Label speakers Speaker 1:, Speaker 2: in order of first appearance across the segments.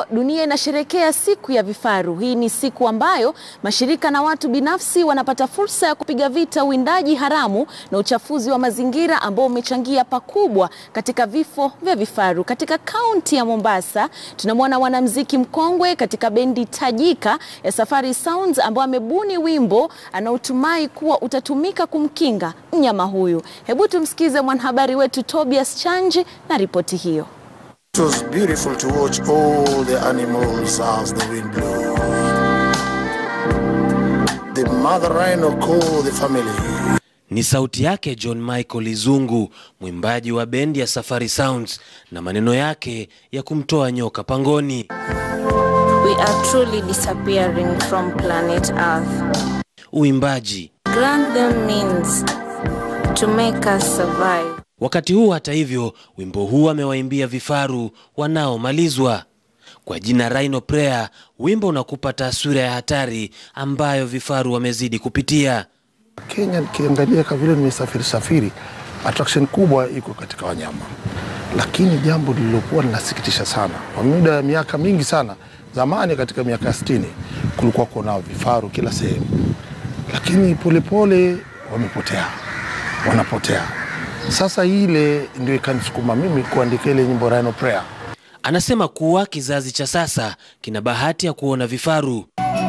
Speaker 1: dunia inasherehekea siku ya vifaru. Hii ni siku ambayo mashirika na watu binafsi wanapata fursa ya kupiga vita uwindaji haramu na uchafuzi wa mazingira ambao umechangia pakubwa katika vifo vya vifaru. Katika kaunti ya Mombasa, tunamwona mwanamuziki mkongwe katika bendi tajika ya Safari Sounds ambao amebuni wimbo anaotumai kuwa utatumika kumkinga mnyama huyu. Hebu tumsikize mwanahabari wetu Tobias Chanji na ripoti hiyo.
Speaker 2: It was beautiful to watch all the animals as the wind blew. The mother rhino called the family.
Speaker 3: Ni sauti yake John Michael Izungu, mwimbaji wa bendi ya Safari Sounds, na maneno yake ya kumtoa nyoka pangoni.
Speaker 4: We are truly disappearing from planet Earth.
Speaker 3: Uimbaji
Speaker 4: Grant them means to make us survive.
Speaker 3: Wakati huu hata hivyo, wimbo huu amewaimbia vifaru wanaomalizwa kwa jina Rhino Prayer. Wimbo unakupa taswira ya hatari ambayo vifaru wamezidi kupitia.
Speaker 2: Kenya nikiangalia kwa vile nimesafiri safiri, attraction kubwa iko katika wanyama, lakini jambo lililokuwa linasikitisha sana kwa muda ya miaka mingi sana, zamani katika miaka ya sitini kulikuwa kuna vifaru kila sehemu, lakini polepole wamepotea, wanapotea. Sasa ile ndio ikanisukuma mimi kuandika ile nyimbo Rhino Prayer.
Speaker 3: Anasema kuwa kizazi cha sasa kina bahati ya kuona vifaru,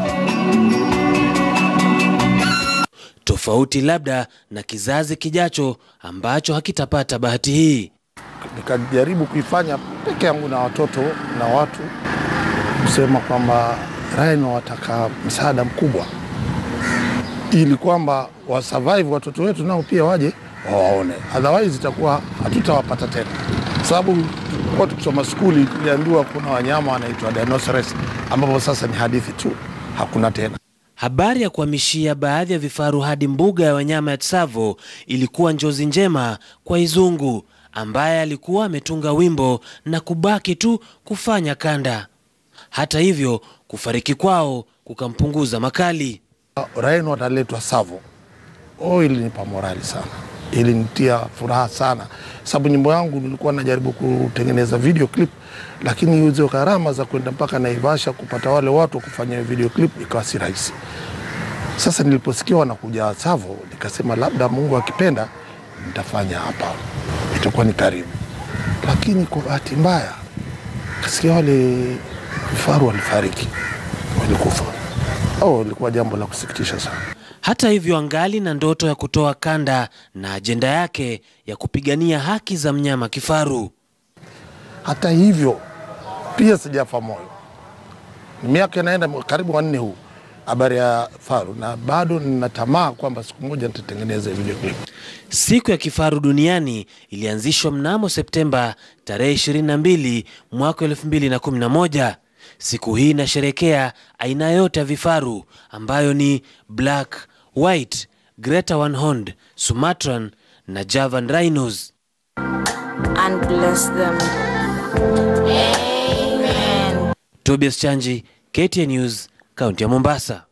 Speaker 3: tofauti labda na kizazi kijacho ambacho hakitapata bahati hii.
Speaker 2: Nikajaribu kuifanya peke yangu na watoto na watu kusema kwamba rhino wataka msaada mkubwa, ili kwamba wasurvive watoto wetu nao pia waje wawaone, otherwise itakuwa hatutawapata tena, sababu kwa tukisoma skuli tuliambiwa kuna wanyama wanaitwa dinosaurs, ambapo sasa ni hadithi tu, hakuna tena.
Speaker 3: Habari ya kuhamishia baadhi ya vifaru hadi mbuga ya wanyama ya Tsavo ilikuwa njozi njema kwa Izungu ambaye alikuwa ametunga wimbo na kubaki tu kufanya kanda. Hata hivyo, kufariki kwao kukampunguza makali.
Speaker 2: Rhino wataletwa Tsavo. Oh, ilinipa morali sana, ilinitia furaha sana, sababu nyimbo yangu nilikuwa najaribu kutengeneza video clip, lakini hizo gharama za kwenda mpaka Naivasha kupata wale watu wa kufanya video clip ikawa si rahisi. Sasa niliposikia wanakuja Tsavo, nikasema labda Mungu akipenda nitafanya hapa, itakuwa ni karibu. Lakini kwa bahati mbaya kasikia wale vifaru walifariki, walikufa. Oh, ilikuwa jambo la kusikitisha sana.
Speaker 3: Hata hivyo, angali na ndoto ya kutoa kanda na ajenda yake ya kupigania haki za mnyama kifaru.
Speaker 2: Hata hivyo pia sijafa moyo, ni miaka inaenda karibu wanne huu habari ya faru, na bado nina tamaa kwamba siku moja nitatengeneza video clip.
Speaker 3: Siku ya kifaru duniani ilianzishwa mnamo Septemba tarehe 22 mwaka 2011. Siku hii inasherekea aina yote ya vifaru ambayo ni black, white, greater one horned, Sumatran na Javan rhinos.
Speaker 4: and bless them. Amen.
Speaker 3: Tobias Chanji, KTN News, kaunti ya Mombasa.